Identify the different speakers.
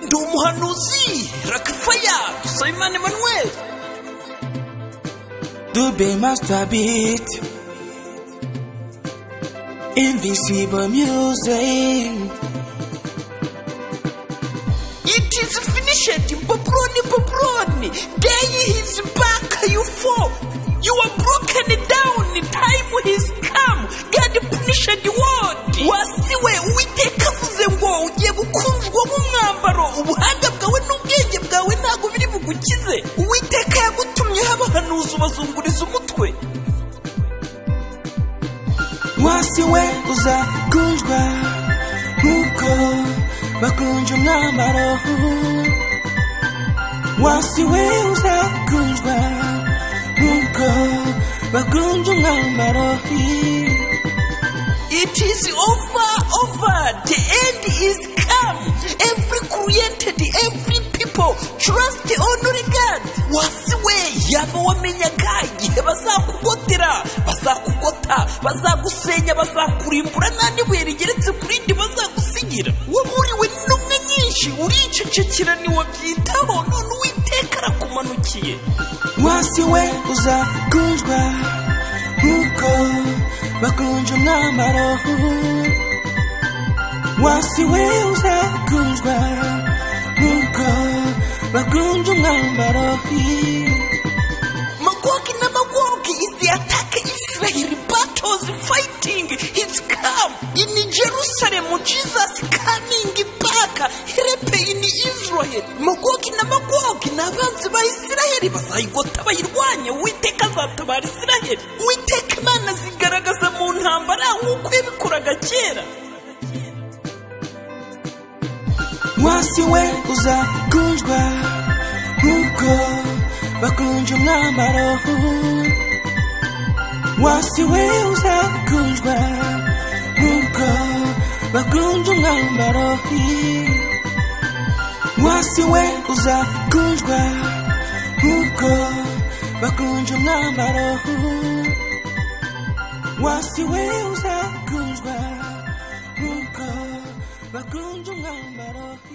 Speaker 1: ndi umuhanuzi rakifaya dusabimana emanuel
Speaker 2: dube masturbit invisible music
Speaker 1: it is finished babroni babroni day is back you fall you are broken down time has come god punished word wasiwe uwiteka avuze ngo ugiye gukunzwa nk'umwambaro ubuhanga bwawe n'ubwenge bwawe ntabwo biri bugukize uwiteka yagutumye habahanuzi ubazunguriza umutwe
Speaker 2: wasiwe uzakunzwa nk'uko bakunje umwambaro wasiwe uzakunzwa nk'uko bakunje umwambaro
Speaker 1: It is over, over. The end is come. Every created, every people, trust only God. Wasiwe yaba wamenyaga igihe bazakugotera bazakugota bazagusenya bazakurimbura nta n'ibuye rigeretse ku rindi bazagusigira waburiwe n'intumwa nyinshi uricecekera ntiwabyitaho none uwiteka arakumanukiye
Speaker 2: wasiwe uzakunzwa nk'uko bakunje umwambaro wasiwe uzakunzwa nk'uko bakunje umwambaro
Speaker 1: Magog and Magog is the attack Israel battles fighting his come in Jerusalem Jesus coming back help in Israel Magog and Magog ni abanzi ba Israel bazayigota bayirwanya Uwiteka azatabara Israel Uwiteka Imana zigaragaza mu ntambara nk'uko yabikoraga kera
Speaker 2: wasiwe uzakunzwa nk'uko bakunje umwambaro wasiwe uzakunzwa nk'uko bakunje umwambaro wasiwe uzakunzwa nk'uko bakunje umwambaro wasiwe uzakunzwa nk'uko bakunje umwambaro